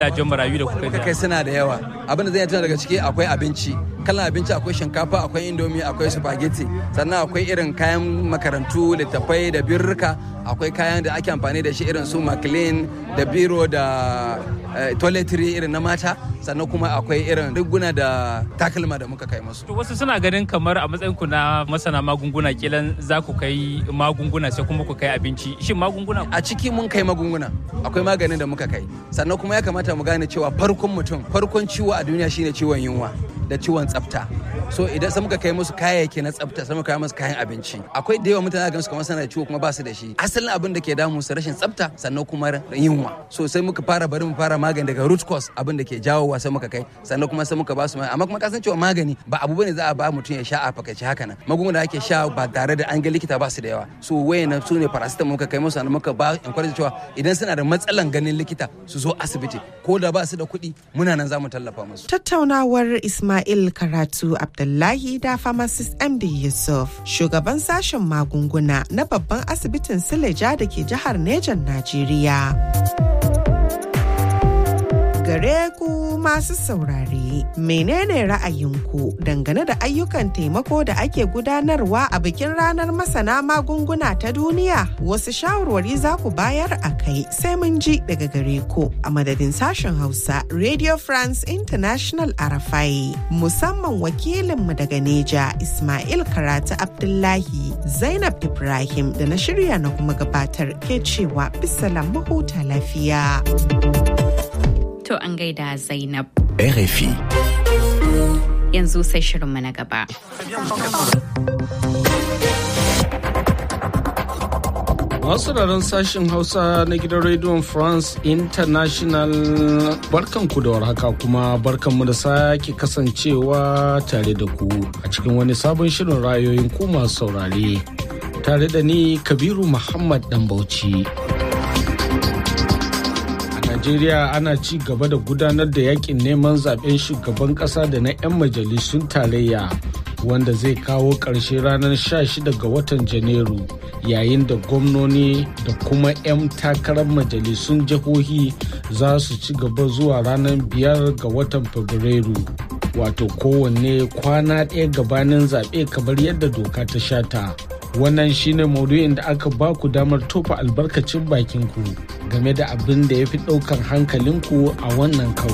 gidajen marayu da kuka muka kai suna da yawa abin da zai tuna daga ciki akwai abinci kalan abinci akwai shinkafa akwai indomi akwai spaghetti sannan akwai irin kayan makarantu littattafai da birrika akwai kayan da ake amfani da shi irin su maclean da biro da toiletry irin na mata sannan kuma akwai irin riguna da takalma da muka kai musu to wasu suna ganin kamar a matsayin ku na masana magunguna kilan za ku kai magunguna sai kuma ku kai abinci shin magunguna a ciki mun kai magunguna akwai maganin da muka kai sannan kuma ya kamata mu gane cewa farkon mutum farkon ciwo a duniya shine ciwon yunwa da ciwon tsafta so idan sai muka kai musu kayayyaki na tsafta sai muka kai musu kayan abinci akwai da yawa mutane ga su kamar sana da ciwo kuma ba su da shi asalin abin da ke damu su rashin tsafta sannan kuma yunwa so sai muka fara bari mu fara magani daga root cause abin da ke jawowa sai muka kai sannan kuma sai muka ba su amma kuma kasan cewa magani ba abu bane za a ba mutum ya sha a fakaice haka nan magunguna da ake sha ba tare da an ga likita ba su da yawa so wayan su ne paracetamol muka kai musu sannan muka ba encourage cewa idan suna da matsalan ganin likita su zo asibiti ko da ba su da kuɗi muna nan za mu tallafa musu tattaunawar Ismail Karatu Abdullahi da pharmacist MD Yusuf, shugaban sashen magunguna na babban asibitin Sileja da ke jihar Nejan Najeriya. Gare ku masu saurare, menene ra'ayinku dangane da ayyukan taimako da ake gudanarwa a bikin ranar masana magunguna ta duniya? Wasu shawarwari za ku bayar a kai sai mun ji daga gare ku a madadin sashen Hausa Radio France International Arafai. Musamman wakilinmu daga Neja Ismail Karatu Abdullahi Zainab Ibrahim da na shirya na kuma gabatar ke cewa bisalam mahuta lafiya. To an gaida Zainab. RFI. Yanzu sai shirinmu na gaba. Masu sauraron sashen Hausa na gidan rediyon France International barkanku da warhaka kuma barkanmu da sake kasancewa tare da ku a cikin wani sabon shirin rayoyin ku masu saurare. Tare da ni Kabiru Muhammad Dan Bauchi. Najeriya ana ci gaba da gudanar da yakin neman zaben shugaban kasa da na 'yan majalisun tarayya wanda zai kawo ƙarshe ranar 16 ga watan Janairu yayin da gwamnoni da kuma 'yan takarar majalisun jihohi za su ci gaba zuwa ranar 5 ga watan Fabrairu. Wato kowanne kwana ɗaya gabanin zaɓe kamar yadda doka ta shata. wannan shine maudu'in da aka ba ku damar tofa albarkacin bakinku game da abin da ya fi ɗaukar hankalinku a wannan karo.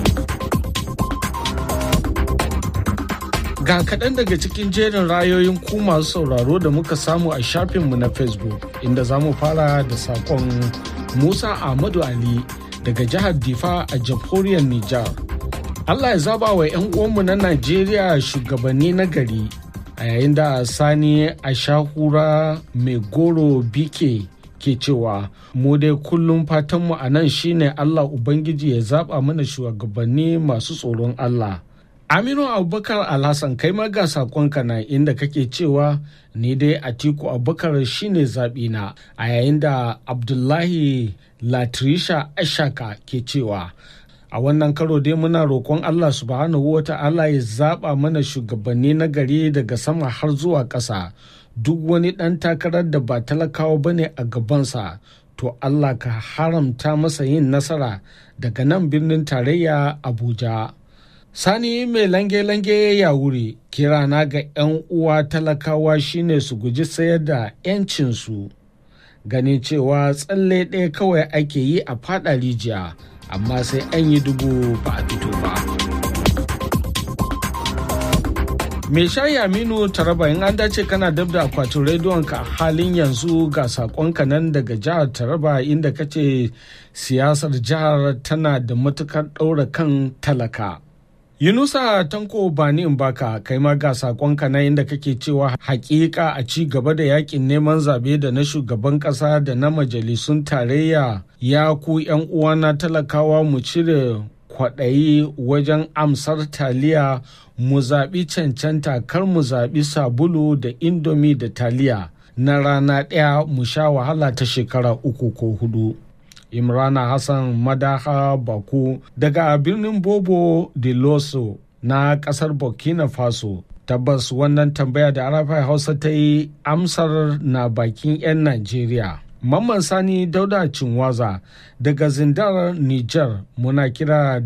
Ga kaɗan daga cikin jerin rayoyin ku masu sauraro da muka samu a shafinmu na Facebook inda za mu fara da saƙon Musa Ahmadu Ali daga jihar Difa a jamhuriyar Nijar. Allah ya zaba wa 'yan uwanmu na Najeriya shugabanni na gari a yayin da sani a shahura mai goro bike ke cewa mu dai kullum fatanmu a nan shine allah ubangiji ya zaba mana shugabanni masu tsoron allah aminu abubakar alhassan kai ma ga sakonka na inda kake cewa ni dai atiku abubakar shine zaɓina a yayin da abdullahi latrisha ashaka ke cewa a wannan karo dai muna roƙon Allah subhanahu wa ta'ala ya zaɓa mana shugabanni na gari daga sama har zuwa ƙasa duk wani ɗan takarar da ba talakawa ba ne a gabansa to Allah ka haramta masa yin nasara daga nan birnin tarayya Abuja. Sani mai lange-lange ya wuri kirana ga 'yan uwa talakawa shine su guji sayar da 'yancinsu ganin cewa tsalle ɗaya kawai ake yi a faɗa rijiya. amma sai an yi dubu ba a fito ba. Me shayi Aminu Taraba in an dace kana dab da akwatin rediyon ka halin yanzu ga sakonka nan daga jihar Taraba inda kace siyasar jihar tana da matukar ɗaura kan talaka. Yunusa Tanko Bani Mbaka kai ma ga sakonka na inda kake cewa hakika a ci gaba da yakin neman zabe da na shugaban kasa da na majalisun tarayya ya ku yan uwana talakawa mu cire kwaɗayi wajen amsar taliya mu zaɓi cancanta kar mu zaɓi sabulu da indomi da taliya na rana ɗaya mu sha wahala ta shekara uku ko hudu. imrana hassan madaha baku daga birnin bobo de loso na kasar burkina faso tabbas wannan tambaya da arafai hausa ta yi amsar na bakin 'yan najeriya Mamman Sani Dauda Cinwaza daga Zindar Nijar muna kira